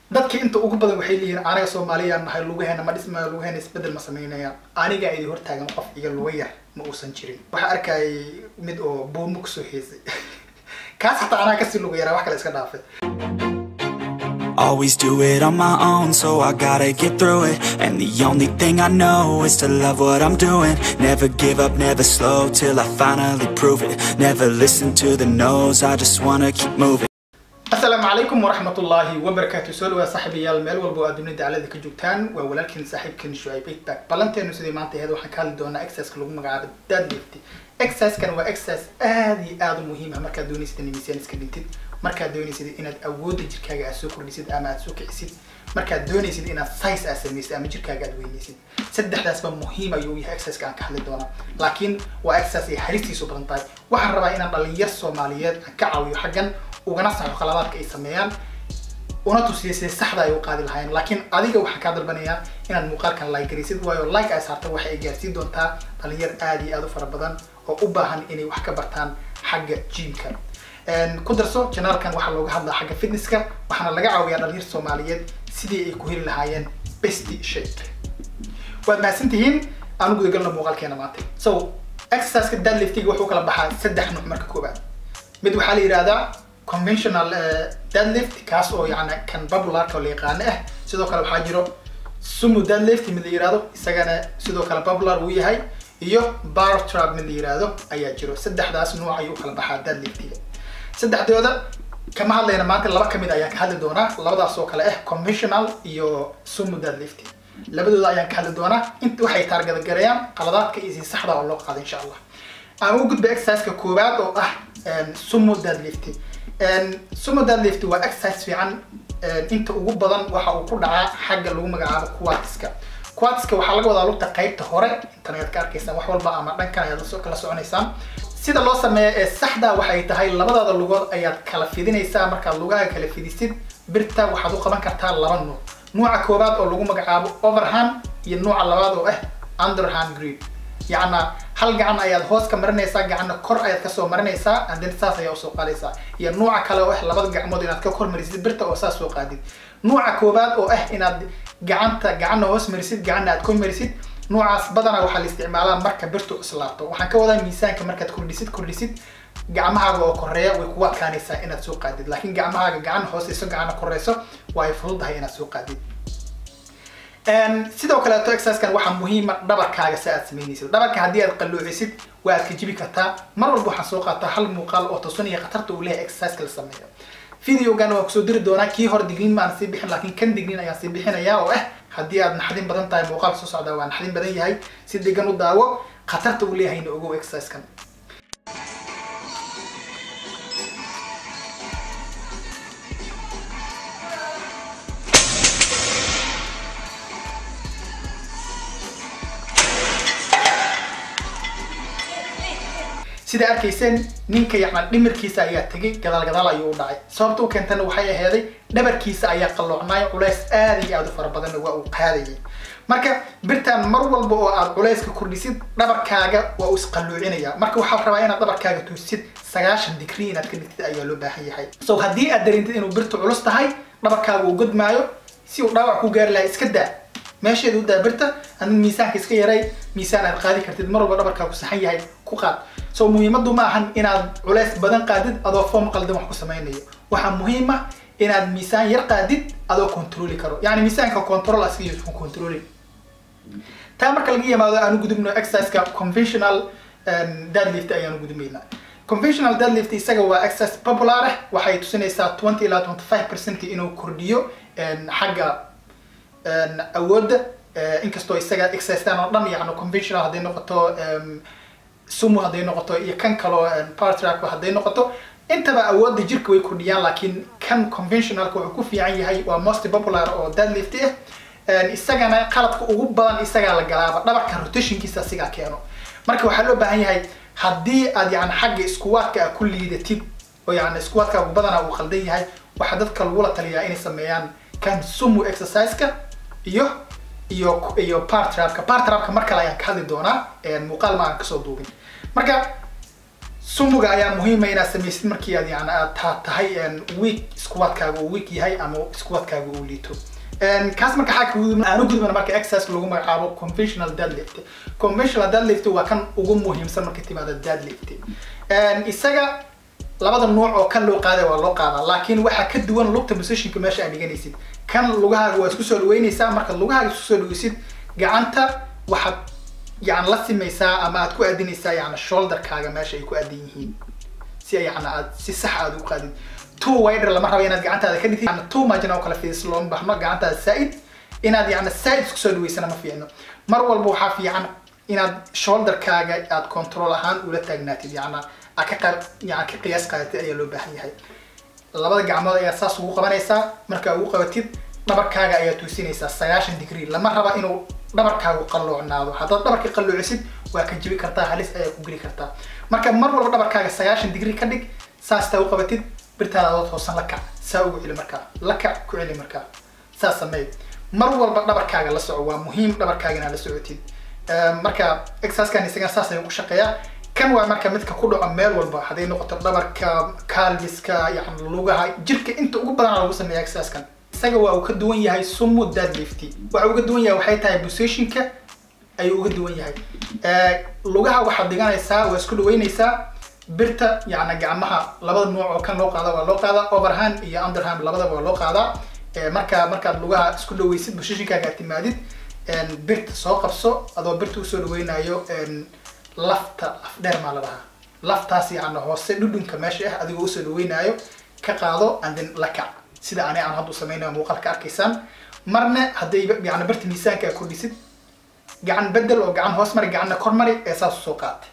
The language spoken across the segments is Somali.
dadka inta ugu badan waxay leeyihiin anaga soomaaliyaan nahay lugaheena ma dhismayo lugaheena isbedel ma samaynayaan aniga idi hortaagan qof iga luga yar ma uusan jirin waxaa arkayay mid oo buumo kusoo heesay kaas hataa anaa kasii luga yaraa wax kale iska dhaafay Always do it on my own, so I gotta get through it. And the only thing I know is to love what I'm doing. Never give up, never slow till I finally prove it. Never listen to the no's, I just wanna keep moving. asalaamu calaykum waraxmat ullaahi wabarakaatu soo dhawaa saaxiibayaal meel walba oo aad dunida dacalada ka joogtaan waa walaalkiin saaxiibkiin shucayb eigback ballanteenu sidii maanta ahayd waxaan ka hadli doonaa exerciseka lagu magacaabo deadlift exerciskan waa exercise aad iyo aad u muhiim ah markaad doonaysid in miisaan iska dhintid markaad doonaysid inaad awoodda jirkaaga aad soo kordhisid ama aad soo kicisid markaad doonaysid inaad size aad samaysid ama jirkaaga aad weynaysid saddexdaasba muhiim ayuu yahay exerciseka aan ka hadli doonaa laakiin waa exercise ay halistiisu badan tahay waxaan rabaa inaan dhalinyar soomaaliyeed aan ka caawiyo xaggan ugana saxo qaladaadka ay sameeyaan una tusiyo sidee saxda ay u qaadi lahaayeen laakiin adiga waxaan kaa dalbanayaa inaad muuqaalkan like garaysid waayo like ay saarta waxay ay gaarsiin doontaa dhalinyar aad iyo aad u fara badan oo u baahan inay wax ka bartaan xagga jimka ku darso janaalkan waxaa looga hadlaa xagga fitnesska waxaana laga caawiyaa dhalinyar soomaaliyeed sidii ay ku heli lahaayeen best shape waad mahadsantihiin aan u gudagalno muuqaalkeena maanta so exerciseka deadliftiga wuxuu kala baxaa saddex nuuc marka koobaad mid waxaa la yidhahdaa conventional deadlift kaas oo yani kan popularka oo la yaqaano ah sidoo kale waxaa jiro sumo deadlift mid la yihahdo isagana sidoo kale popular uu yahay iyo bar trap mid la yihahdo ayaa jiro saddexdaas nuuc ayuu kala baxaa deadliftiga saddexdooda kama hadlayna maanta laba kamid ayaan ka hadli doonaa labadaas oo kale ah conventional iyo sumo deadlift labadooda ayaan ka hadli doonaa inta waxay taargadagarayaan qaladaadka iyo si saxda oo loo qaado insha allah aan u gudba exerciseka koowaad oo ah sumo deadlift sumo deadlift waa exercise fiican inta ugu badan waxa uu ku dhacaa xagga lagu magacaabo quadska quadska waxaa laga wadaa lugta qaybta hore intan ayaad ka arkaysaan wax walba ama dhankan ayaad kala soconaysaan sida loo sameeyo ee saxda waxay tahay labadaada lugood ayaad kala fidinaysaa markaad lugaha kala fidisid birta waxaad u qaban kartaa laba nuuc nuuca koowaad oo lagu magacaabo overhand iyo nuuca labaad oo ah underhand grip yacna hal gacan ayaad hoos ka marinaysaa gacanna kor ayaad kasoo marinaysaa and then saas ayaa usoo qaadaysaa iyo nuuca kale oo ah labada gacmood inaad ka kor marisid birta oo saas soo qaadid nuuca koowaad oo ah inaad gacanta gacanna hoos marisid gacanna aad kor marisid nuucaas badanaa waxaa la isticmaalaa marka birtu cuslaato waxaan ka wadaa miisaanka markaad kordhisid kordhisid gacmahaaga oo koreeya way kugu adkaanaysaa inaad soo qaadid laakiin gacmahaaga gacan hooseyso gacanna koreyso waa ay fududahay inaad soo qaadid sidoo kaleeto exerciskan waxaa muhiima dhabarkaaga si aad samaynaysid dhabarka haddii aad qalloocisid waa aad ka jibi kartaa mar walba waxaan soo qaataa hal muuqaal oo tusinaya khatarta uu leeyahay exerciseka la sameeyo videogan waan kusoo diri doonaa kii hore digniin maan sii bixin laakiin kan digniin ayaan sii bixinayaa oo ah haddii aad naxdin badan tahay muuqaalka soo socdaa waa naxdin badan yahay si degan u daawo khatarta uu leeyahayna ogow exerciskan sida arkayseen ninka yacnaa dhimirkiisa ayaa tegay gadaal gadaal ayuu u dhacay sababta u keentana waxay aheeday dhabarkiisa ayaa qalloocnaayo culays aad iyo aad u fara badanna waa uu qaadayay marka birtan mar walba oo aad culayska kordhisid dhabarkaaga waa uu isqalloocinaya marka waxaa rabaa inaad dhabarkaaga tuusid sagaashan digrii inaad ka dhigtid ayaa loo baahan yahay so haddii aad dareentid inuu birtu culus tahay dhabarkaaga uu godmaayo si uu dhaawac ku gaari lahaa iska daa meesheeda u daa birta adin miisaanka iska yaray miisaan aad qaadi kartid mar walba dhabarkaagu saxan yahay ku qaad so muhiimadu ma ahan inaad culays badan qaadid adoo foom qaldan wax ku samaynayo waxaa muhiim ah inaad miisaan yar qaadid adoo controli karo yani miisaanka control asiga controli taa marka laga yimaado aanu gudubno exerciseka conventional deadlift ayaanu gudubmaynaa conventional deadlift isaga waa exercise popular ah waxay tusinaysaa twenty ilaa twenty five percent inuu kordhiyo xagga awoodda inkastoo isaga exercistan oo dhan yani conventional hadday noqoto sumo hadday noqoto iyo kan kaloo partrack hadday noqoto intaba awoodda jirka way kordhiyaan laakiin kan conventionalka wuxuu ku fiican yahay waa most popular oo deadlift ah isagana qaladka ugu badan isagaa la galaaba dhabarka rotationkiisa asigaa keeno marka waxaa loo baahan yahay haddii aad yani xagga iskuwaadka a ku liidatid oo yani iskuwaadkaagu badanaa uu qaldan yahay waxaa dadka lagula taliyaa inay sameeyaan kan sumo exerciseka iyo iyo iyo partrapka partrapka mar kale ayaan ka hadli doonaa muuqaal ma aan kasoo duubin marka sumuga ayaa muhiima inaad samaysid markii aad yani aad taa tahay week squadkaaga uu week yahay ama squadkaaga uu liito kaas marka xaa kagudub aanu gudubana marka exercise lagu magacaabo conventional deadlift conventional deadlift waa kan ugu muhiimsan marka timaada deadlift isaga labada nooc oo kan loo qaaday waa loo qaadaa laakiin waxaa ka duwan lugta positionka meesha aad dhiganaysid kan lugahaaga waa isku soo dhaweynaysaa markaad lugahaaga isku soo dhaweysid gacanta waxaad yani la simaysaa ama aad ku aadinaysaa yani shoulderkaaga meesha ay ku aadan yihiin si yani aad si sax aad u qaadid two wider lama rabo inaad gacantaada ka dhigtid yani two margin oo kale fiis looma baxno gacantaada saaid inaad yani saaid isku soo dhaweysana ma fiicno mar walba waxaa fiican inaad shoulderkaaga aad control ahaan ula taagnaatid yani aad ka qaad yani ka qiyaas qaadatid ayaa loo baahan yahay labada gacmood ayaa saas ugu qabanaysaa markaa ugu qabatid dhabarkaaga ayaa tuusinaysaa sagaashan degree lama raba inuu dhabarkaagu qalloocnaado haddaad dhabarka qalloocisid waa ka jibi kartaa halis ayaa ku geli kartaa marka mar walba dhabarkaaga sagaashan degree ka dhig saastaa u qabatid birtaada adoo toosan la kac saa ugu celi markaa la kac ku celi markaa saas sameey mar walba dhabarkaaga la soco waa muhiim dhabarkaaga inaad la socotid marka exerciskan isagan saas ayuu ku shaqeeyaa kan waa marka midka ku dhaco meel walba hadday noqoto dhabarka calviska yani lugaha jirka inta ugu badan lagu sameeya exerciskan isaga waa uu ka duwan yahay sumu deadlifty waxa uga duwan yahay waxay tahay positionka ayuu uga duwan yahay lugaha waxaad dhiganaysaa waa isku dhaweynaysaa birta yani gacmaha labada nooc oo kan loo qaada waa loo qaadaa overhand iyo underhand labadaba waa loo qaadaa marka markaad lugaha isku dhaweysid positionkaaga aad timaadid birta soo qabso adoo birta usoo dhaweynayo lafta laf dheer maa la dhahaa laftaas yani hoose dhudhunka meesha ah adigoo usoo dhaweynaayo ka qaado and then la kac sida ani aan hadda samaynayo muuqaalka arkaysaan marna hadday yani birta miisaanka aad kordhisid gacan bedel oo gacan hoos mari gacanna kor mari ee saas usoo qaatay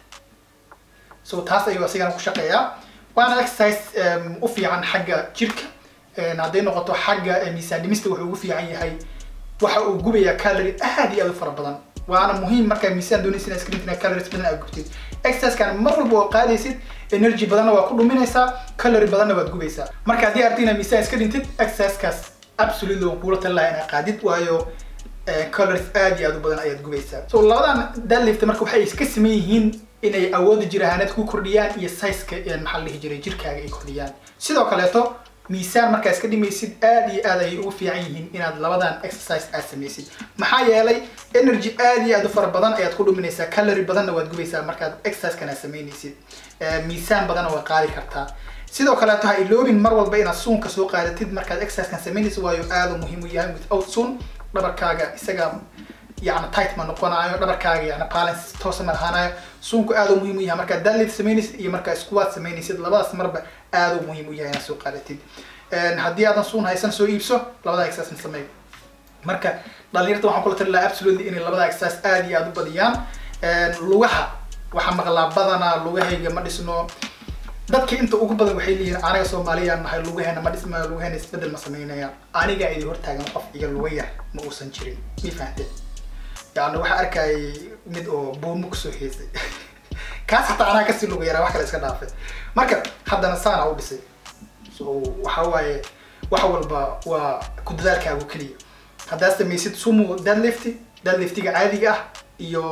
so taas ayuu asigana ku shaqeeyaa waana exercise u fiican xagga jirka hadday noqoto xagga miisaan dhimista wuxuu ugu fiican yahay waxa uu gubayaa calorie aad iyo aad u fara badan waana muhiim markaa miisaan doonaysa inaad screentina calories badan aad gubtid exercisekan mar walba oo qaadaysid energy badanna waa ku dhuminaysaa calorie badanna waad gubaysaa marka haddii aragti inaad miisaan iska dhintid exercisekaas absolutely waan kuula talin lahaa inaad qaadid waayo calories aad iyo aad u badan ayaad gubaysaa so labadan deadlift marka waxay iska saman yihiin inay awoodda jir ahaaneed ku kordhiyaan iyo sizeka maxaa la dhihi jiray jirkaaga ay kordhiyaan sidoo kaleeto miisaan markaa iska dhimaysid aad iyo aad ayay ugu fiican yihiin inaad labadan exercise aad samaysid maxaa yeelay energy aad iyo aad u fara badan ayaad ku dhuminaysaa calorie badanna waad gubaysaa markaad exercisekan aad samaynaysid miisaan badanna waad qaadi kartaa sidoo kaleeto ha iloobin mar walba inaad suunka soo qaadatid markaad exercisekan samaynaysid waayo aad u muhiim u yahay without suun dhabarkaaga isaga yani tight ma noqonayo dhabarkaaga yani balance toosa ma lahaanayo suunku aad u muhiim u yahay markaad deadlift samaynaysid iyo markaa squat samaynaysid labadaas marba aad u muhiim u yahay inaad soo qaadatid haddii aadan suun haysan soo iibso labada exercise sameey marka dhalinyarta waxaan kula tali lahaa absolutely inay labada exercise aad iyo aad u badiyaan lugaha waxaa maqlaa badanaa lugahayga ma dhisno dadka inta ugu badan waxay leeyihiin anaga soomaaliyaan nahay lugaheena ma dhismayo lugaheena isbedel ma samaynaya aniga idi hortaagan qof iga luga yar ma uusan jirin mi fahanteen yani waxaa arkayay mid oo buumo kusoo heesay kaas hataa anaa kasii luga yaraa wax kale iska dhaafay marka haddana saana u dhisay so waxa waaye wax walba waa ku dadaalkaagu keliya haddaad samaysid sumo deadlift deadliftiga caadiga ah iyo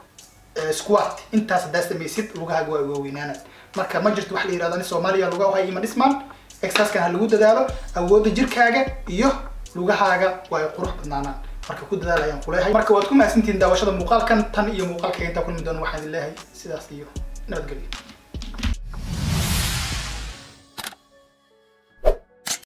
squat intaas haddaad samaysid lugahaaga waa waaweynaana marka ma jirto wax la yirahdo ani soomaaliya lugaha hay ima dhismaan exerciskan ha lagu dadaalo awoodda jirkaaga iyo lugahaaga waa ay qurux badnaanaan marka ku dadaal ayaan kuleeyahay marka waad ku mahadsantihiin daawashada muuqaalkan tan iyo muuqaalka intaa kulmi doona waxaan idin leeyahay sidaas iyo nabadgelyo